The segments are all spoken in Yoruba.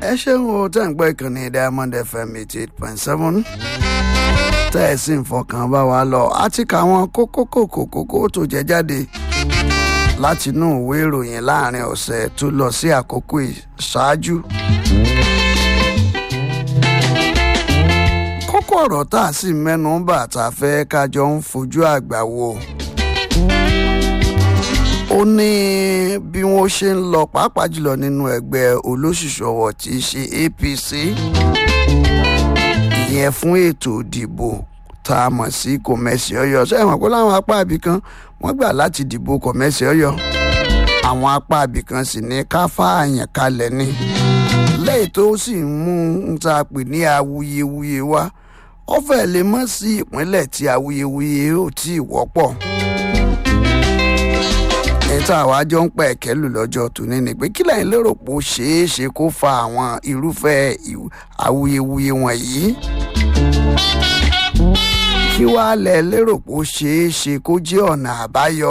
ẹ ṣeun o tẹ́ ń gbọ́ ìkànnì diamond fm eighty eight point seven tẹ́ ẹ sì ń fọkàn bá wa lọ àti káwọn kókó kòkó kókó tó jẹ jáde láti inú ìwé ìròyìn láàrin ọ̀sẹ̀ tó lọ sí àkókò ìṣáájú. kókó ọ̀rọ̀ tá a sì mẹ́nu bà tá a fẹ́ kájọ ń fojú àgbà wò ó ní bí wọ́n ṣe ń lọ pàápàá jùlọ nínú ẹgbẹ́ olóṣùṣù ọwọ́ tí í ṣe apc ìyẹn fún ètò ìdìbò tá a mọ̀ sí kòmẹ́sì ọyọ ṣé ìmọ̀ pé láwọn apá ibì kan wọ́n gbà láti dìbò kòmẹ́sì ọyọ àwọn apá ibì kan sì ní ká fààyàn kalẹ̀ ni lẹ́yìn tó sì ń mú ń ta pè ní awuyewuye wá ó fẹ́ lè mọ́ sí ìpínlẹ̀ tí awuyewuye ò tí ì wọ́pọ̀ níta àwa jọ ń pa ẹ̀kẹ́ lù lọ́jọ́ tòní ni pé kí lẹ́yìn lérò pé ó ṣeé ṣe kó fa àwọn irúfẹ́ awuyewuye wọ̀nyí kí wàá lẹ̀ lérò pé ó ṣeé ṣe kó jẹ́ ọ̀nà àbáyọ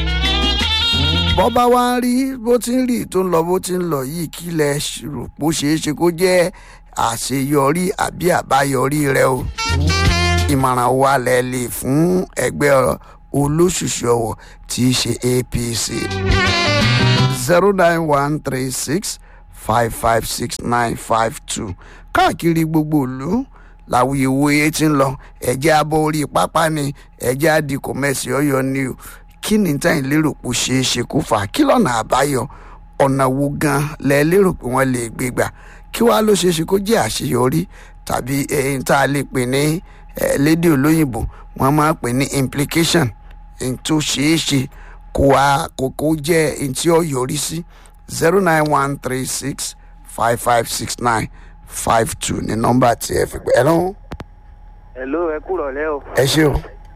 bọ́bá wa ń rí bó ti ń rí tó ń lọ bó ti ń lọ yìí kí lẹ rò pé ó ṣeé ṣe kó jẹ́ àṣeyọrí àbí àbáyọrí rẹ o ìmọ̀ràn wa lẹ lè fún ẹgbẹ́ olóṣùṣù ọwọ̀ tí í ṣe apc zero nine one three six five five six nine five two káàkiri gbogbo ìlú làwuyewuye ti ń lọ ẹ̀jẹ̀ abọ́ orí pápá ni ẹ̀jẹ̀ adìkọ̀ mẹ́sì ọ̀yọ́ ni o kí ni táyìn lérò pé ó ṣeé ṣe kó fà á kí lọ́nà àbáyọ ọ̀nà wo gan lẹ lérò pé wọ́n lè gbé gbà kí wàá ló ṣeé ṣe kó jẹ́ àṣeyọrí tàbí ẹ̀yìn tá a lè pè ní lédè olóyìnbó wọ́n máa pè ní implication ẹ̀yìn tó ṣeé ṣe kó wá kókó jẹ́ ẹ̀yìn tí ó yọrí sí zero nine one three six five five six nine five two ní nọ́mbà tí ẹ fi pè ẹ lọ́wọ́. hello ẹ kúrọ̀ lẹ́ o ẹ ṣé o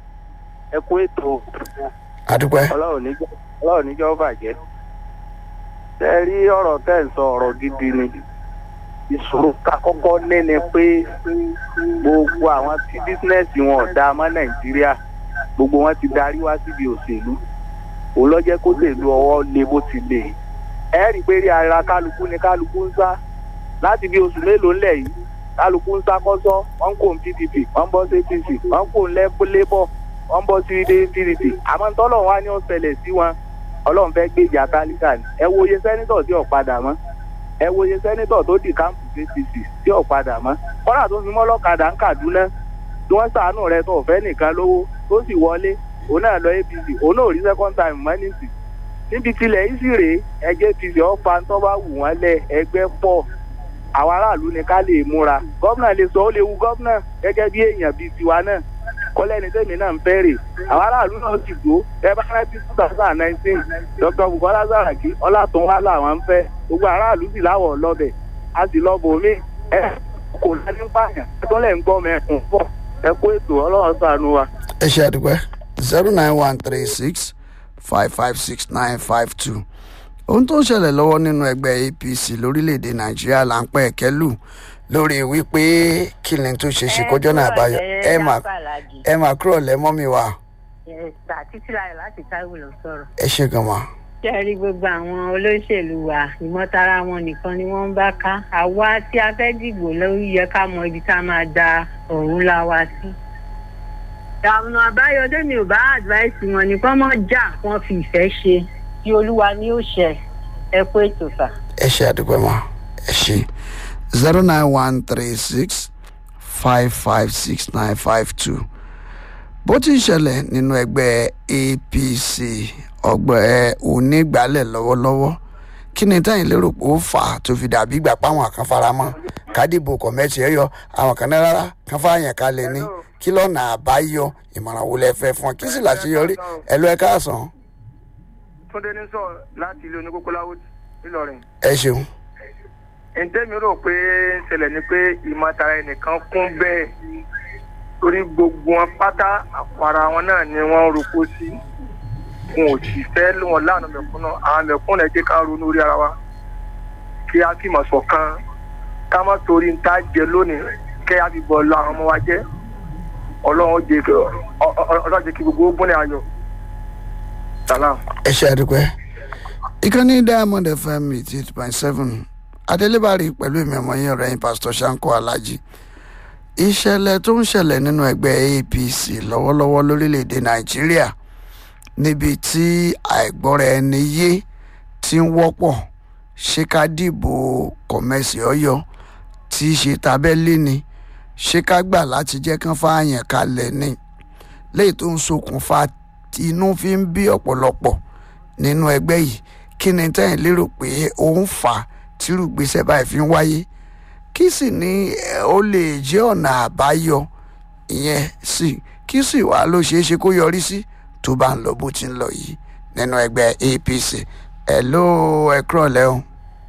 ẹ kú ètò adúpẹ́. ọlọ́run níjọ́ ọlọ́run níjọ́ bàjẹ́ tẹ́ ẹ rí ọ̀rọ̀ tẹ́ ẹ sọ ọ̀rọ̀ gidi ni ìṣòro ká kọ́kọ́ ní ni pé gbogbo àwọn tí bísínẹ́sì wọn ò dáa mọ́ nàìjíríà gbogbo wọn ti darí wá síbi òṣèlú òun ló jẹ́ kó lèlu ọwọ́ le bó ti lè ẹ rí i pé rí ara kálukú ni kálukú ń sá láti bí oṣù mélòó ńlẹ̀ yìí kálukú ń sá kọ́sọ́ wọ́n ń kó pdp wọ́n ń bọ́ sí apc wọ́n ń kó labour wọ́n ń bọ́ sí pdp àmọ́ tọ́lọ̀ wá ní ó ṣẹlẹ̀ sí wọn ọlọ́run fẹ́ gbèjà tálíkà ni ẹ wo iye sẹ́nitọ̀ tí ò padà mọ́ ẹ wo iye sẹ́nitọ̀ tó di kámpù apc tí ò padà mọ́ kọ́nà tó fi mọ́ lọ́kadà ń kàdúná tí wọ́n sàánú rẹ tó fẹ́ nìkan lówó tó sì wọlé òun náà lọ apc òun náà rí second time mọ́ nísì níbi tilẹ̀ yìí sì rèé ẹgbẹ́ apc ọ̀fà tó bá wù wọ́n lẹ̀ ẹgbẹ́ pọ̀ àwọn aráàlú ni ká lè múra gómìnà lè sọ ó lè wu gómìnà gẹ́gẹ́ bí èèyàn bíi tiwa náà kọ́lẹ́ni tèmi náà ń fẹ́rẹ̀ àwọn aráàlú náà ti gbó ẹ bá rántí two thousand and nineteen dr bukola saraki ọlátúnwá làwọn ń fẹ́ gbogbo aráàlú sì láwọ̀ lọ́bẹ̀ a sì lọ bòmí ẹ kò lẹ́ni pààyàn ẹ tó lẹ̀ ń gbọ́ mẹ́kùn pọ̀ ẹ kó ètò ọlọ́run sànú wa. ẹ ṣe àdúpẹ́ zero nine one three six five five six nine five two ohun tó ń ṣẹlẹ̀ lọ́wọ́ nínú ẹgbẹ́ apc lórílẹ̀‐èdè nàìjíríà là ń pẹ́ ẹ̀kẹ́ lù lórí wípé kí ni tó ṣe ṣe kọjọ́ náà àbáyọ ẹ mà ẹ mà kúrò lẹ́mọ́ mi wá. ẹ̀sà títí láyọ̀ láti táìwò lọ sọ̀rọ̀. ẹ ṣe gan ma. ṣé ẹ rí gbogbo àwọn olóṣèlú wa ìmọ̀tara wọn nìkan ni wọ́n ń bá ká àwa tí a fẹ́ dìbò lórí yẹ ká mọ ibi tá a máa da ọ̀run la wa sí. ìdààmú àbáyọ tèmi ò bá advice wọn ni kọ́ mọ́ jà wọ́n fi ìfẹ́ ṣe tí olúwa ni ó ṣe ẹ kó ètò sà. ẹ ṣe àdúpẹ́ ma ẹ ṣe zero nine one three six five five six nine five two bó ti ń ṣẹlẹ̀ nínú ẹgbẹ́ apc ọgbẹ́ onígbàálẹ̀ lọ́wọ́lọ́wọ́ kí ni táyìn lérò pé ó fà á tó fi dàbí ìgbà páwọn kan fara mọ́ kádìbò kọ̀mẹ́tì ẹ̀ yọ àwọn kan náà rárá kan fààyàn kalẹ̀ ní kí lọ́nà àbáyọ ìmọ̀ràn wo lẹ fẹ́ fún ọ kí sì láṣeyọrí ẹ lọ ẹ káàsán. túndé ní sọ láti ilé oníkókóláwó ńìlọrin. ẹ ṣeun. ǹtẹ́mi rò pé ń ṣẹlẹ̀ ni pé ìmọ̀tara ẹnìkan kún bẹ́ẹ̀ torí gbogbo wọn pátá àpárá wọn náà ni wọ́n roko sí wọn ò sì fẹ́ wọn láàánú mẹ̀kúnnà àwọn mẹ̀kúnnà jẹ́ ká ronú orí ara wa kí á fi mọ̀ ṣọ̀kan ká má torí ń tá jẹ lónìí kẹ́ á fi bọ̀ lọ àwọn ọmọ wa jẹ́ ọlọ́run jẹ́ kí ọlọ́run jẹ́ kí gbogbo ó gbọ́n ayọ̀ salam. ẹ ṣe àdúpẹ́ ìkànnì diamond fm eighty eight point seven adélébárí pẹ̀lú ìmọ̀ ọmọ yín ọ̀rẹ́ yín pásítọ̀ sanko alájí ìṣẹ̀lẹ̀ tó ń ṣẹlẹ̀ nínú ẹgbẹ́ apc lọ́wọ́lọ́wọ́ lórílẹ̀‐èdè nàìjíríà níbi tí àìgbọ́ra ẹni yé ti ń wọ́pọ̀ ṣé ká dìbò kọ̀mẹ́sì ọ̀yọ́ tí í ṣe tabẹ́lì ni ṣé ká gbà láti jẹ́ kán fààyàn kalẹ̀ ni léyìí tó ń ṣokùnfà inú fi ń bí ọ̀pọ̀lọpọ̀ nínú ẹgbẹ́ yìí kí ni tẹ́yìn lérò pé ó ń fà á tírú gbèsè báyìí fi ń wáyé kí sì ni eh, ó lè jẹ́ ọ̀nà àbáyọ ìyẹn sì kí sì wá ló ṣeé ṣe kó yọrí sí tó bá ń lọ bó ti ń lọ yìí nínú ẹgbẹ́ apc ẹ̀ ló ẹ kúrọ̀lẹ́ o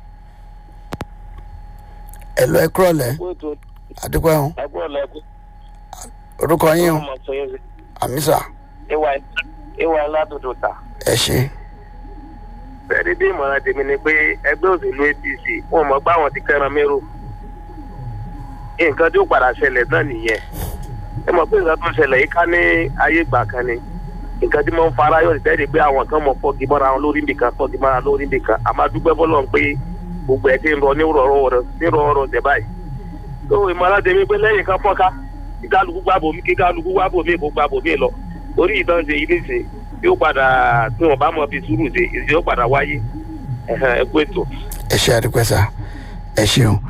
ẹ̀ ló ẹ kúrọ̀lẹ́ àdúgbò ẹ̀hún ẹgbọ́n lẹ́gbẹ́ orúkọ yín o ọmọ sọ yẹn àmísà ìwà ìwà aládùúdù ta. ẹ ṣe bẹ́ẹ̀ni bí ìmọ̀ràn tèmi ni pé ẹgbẹ́ òṣèlú apc wọn mọ̀ gbá wọn ti kẹ́ran mérò nǹkan tí ó padà ṣẹlẹ̀ náà nìyẹn ẹ mọ̀ pé nǹkan tó ṣẹlẹ̀ yìí ká ní ayé ìgbà kan ni nǹkan tí mo ń fara yọ̀ tẹ́lẹ̀ pé àwọn kan mọ̀ fọ́gi mọ́ra wọn lórí nìkan fọ́gi mọ́ra lórí nìkan àmọ́ dúpẹ́ fọlọ́ pé gbogbo ẹ̀ ti ń rọ ní rọrọ ní rọrọ tẹ̀ báyìí tó ìmọ̀ràn tèmi pé lẹ́yìn kan fọ́ká kí kálukú gbàbò mí kí kálukú gbàbò mí kó gbàbò mí lọ orí ìtàn ṣe yìí nìṣe yóò padà tí wọn bá mọ fi sùúrù ṣe ìṣe yóò padà wáyé ẹ̀hẹ́n, ẹ kú ètò. ẹ ṣe àdúpẹ́ sá ẹ ṣeun